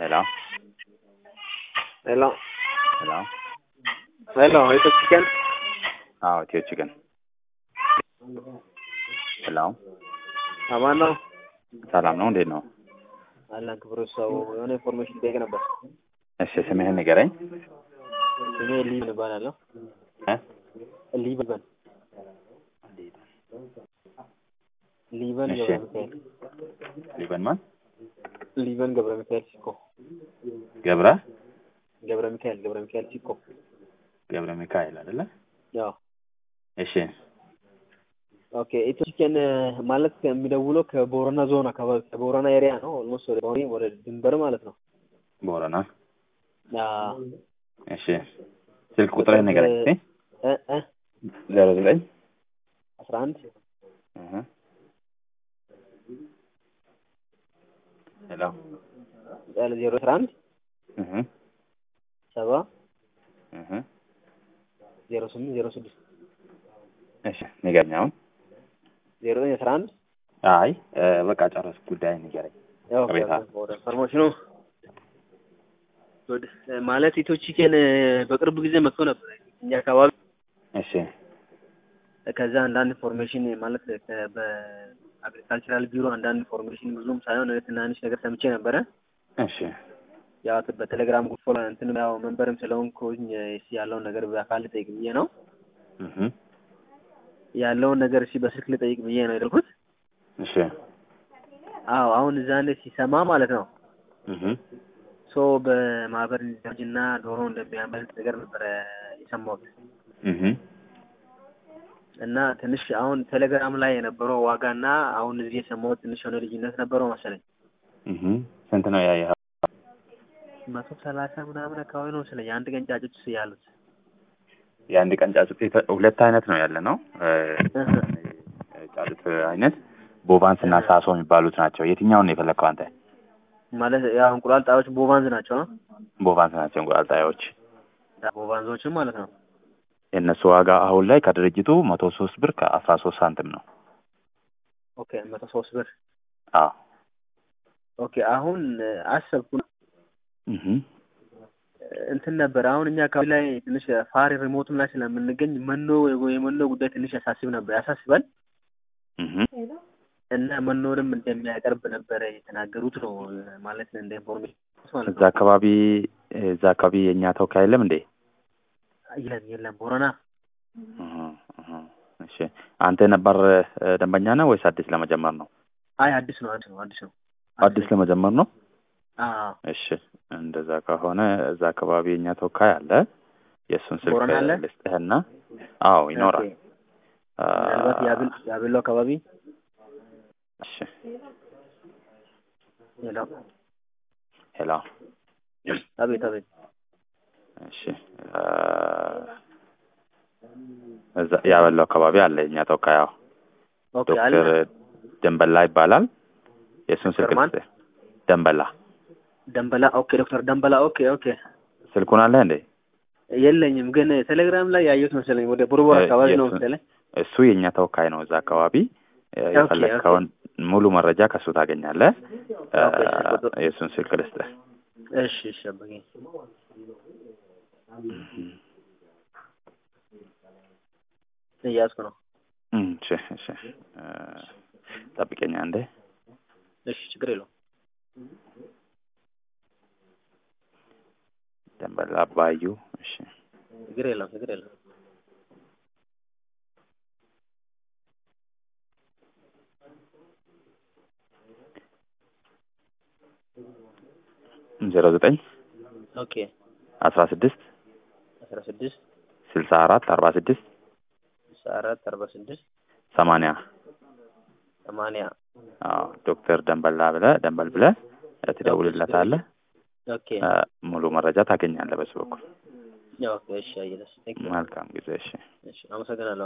Hello? Hello. Hello? Hello, ito chicken? አዎ ኢትዮ ቺክን ሄሎ አማን ነው? ሰላም ነው እንዴት ነው አላህ ክብሩ ሰው የሆነ ኢንፎርሜሽን ጠይቅ ነበር። እሺ ስምህን ንገረኝ ስሜ ሊብን እባላለሁ። እ? ሊበን ሊበን እሺ። ገብረ ሚካኤል ሊበን ማን ሊበን ገብረ ሚካኤል ሲኮ ገብረ ገብረ ሚካኤል ገብረ ሚካኤል ሲኮ ገብረ ሚካኤል አይደለ ያው እሺ ኦኬ ኢትዮ ቺክን ማለት የሚደውለው ከቦረና ዞን አካባቢ ከቦረና ኤሪያ ነው። ኦልሞስት ወደ ቦሪ ወደ ድንበር ማለት ነው። ቦረና ያ እሺ ስልክ ቁጥርህን ንገረኝ እስኪ እ እ ዜሮ ዘጠኝ አስራ አንድ እህ ሄሎ ዜሮ አስራ አንድ እህ ሰባ እህ ዜሮ ስምንት ዜሮ ስድስት እሺ ንገረኝ አሁን ዜሮ ዘጠኝ አስራ አንድ አይ እ፣ በቃ ጨረስኩ ጉዳይ ንገረኝ ያው ቅሬታ። ወደ ኢንፎርሜሽኑ ወደ ማለት ኢትዮ ቺክን በቅርብ ጊዜ መጥቶ ነበር እኛ አካባቢ። እሺ ከዛ አንዳንድ ኢንፎርሜሽን ማለት ከ- በአግሪካልቸራል ቢሮ አንዳንድ ኢንፎርሜሽን ብዙም ሳይሆን ትናንሽ ነገር ሰምቼ ነበረ። እሺ ያው በቴሌግራም ግሩፕ ላይ እንትን ያው መንበርም ስለሆንኩኝ እስኪ ያለውን ነገር በአካል ልጠይቅ ብዬ ነው እህ ያለውን ነገር እስኪ በስልክ ልጠይቅ ብዬ ነው የደልኩት። እሺ አዎ አሁን እዛ እንደ ሲሰማ ማለት ነው እህ ሶ በማህበር እንዲደራጅና ዶሮ እንደሚያመልጥ ነገር ነበረ የሰማሁት እህ እና ትንሽ አሁን ቴሌግራም ላይ የነበረው ዋጋና አሁን እዚህ የሰማሁት ትንሽ የሆነ ልዩነት ነበረው መሰለኝ። እህ ስንት ነው ያየኸው? መቶ ሰላሳ ምናምን አካባቢ ነው መሰለኝ የአንድ ቀን ጫጩት ያሉት። የአንድ ቀን ጫጩት የተ- ሁለት አይነት ነው ያለ ነው እ፣ እህ ጫጩት አይነት ቦቫንስ እና ሳሶ የሚባሉት ናቸው። የትኛውን ነው የፈለግከው አንተ? ማለት ያው እንቁላል ጣዮች ቦቫንዝ ናቸው ነው ቦቫንስ ናቸው እንቁላል ጣዮች። ቦቫንዞችም ማለት ነው። የእነሱ ዋጋ አሁን ላይ ከድርጅቱ መቶ ሶስት ብር ከአስራ ሶስት ሳንቲም ነው። ኦኬ መቶ ሶስት ብር አዎ ኦኬ አሁን አሰብኩ እህ እንትን ነበር አሁን እኛ አካባቢ ላይ ትንሽ ፋር ሪሞትም ላይ ስለምንገኝ መኖ የመኖ ጉዳይ ትንሽ ያሳስብ ነበር ያሳስባል እህ እና መኖንም እንደሚያቀርብ ነበረ የተናገሩት ነው ማለት እንደ ኢንፎርሜሽን ማለት እዛ ነው። አካባቢ እዛ አካባቢ የእኛ ተወካይ የለም እንዴ? የለም የለም ቦረና እህ እህ እሺ አንተ ነባር እ፣ ደንበኛ ነህ ወይስ አዲስ ለመጀመር ነው? አይ አዲስ ነው አዲስ ነው አዲስ ነው አዲስ ለመጀመር ነው። አዎ እሺ እንደዛ ከሆነ እዛ አካባቢ የእኛ ተወካይ አለ። የእሱን ስልክ ቦረና አለ? ልስጥህና፣ አዎ ይኖራል። ኦኬ። ምናልባት ያብል ያብሎ አካባቢ እሺ ሄሎ ሄሎ አቤት አቤት እሺ አ፣ እዛ ያበለው አካባቢ አለ የእኛ ተወካይ አዎ ኦኬ አለ ዶክተር ደንበላ ይባላል። የእሱን ስልክ ዶክተር ማን? ልስጥህ። ደንበላ ደንበላ ኦኬ ዶክተር ደንበላ ኦኬ ኦኬ ስልኩን አለ እንዴ? የለኝም ግን ቴሌግራም ላይ ያየሁት መሰለኝ ወደ ቡርቡር እ፣ አካባቢ ነው የሱ- መሰለኝ እሱ የእኛ ተወካይ ነው እዛ አካባቢ እ፣ ኦኬ፣ የፈለግከውን ሙሉ መረጃ ከእሱ ታገኛለህ። እ፣ ኦኬ፣ እሺ፣ ቁጥር- የእሱን ስልክ ልስጥህ። እሺ እሺ አባዬ እያዝኩ ነው እም፣ እሺ እሺ እ፣ ጠብቀኝ አንዴ። እሺ ችግር የለውም ደንበላ አባዩ እሺ ችግር የለውም ችግር የለውም ዜሮ ዘጠኝ ኦኬ አስራ ስድስት አስራ ስድስት ስልሳ አራት አርባ ስድስት ስልሳ አራት አርባ ስድስት ሰማንያ ሰማንያ አዎ ዶክተር ደንበላ ብለህ ደንበል ብለህ ትደውልለታለህ። ኦኬ እ፣ ሙሉ መረጃ ታገኛለህ በሱ በኩል። ኦኬ እሺ አየለስ መልካም ጊዜ እሺ። እሺ አመሰግናለሁ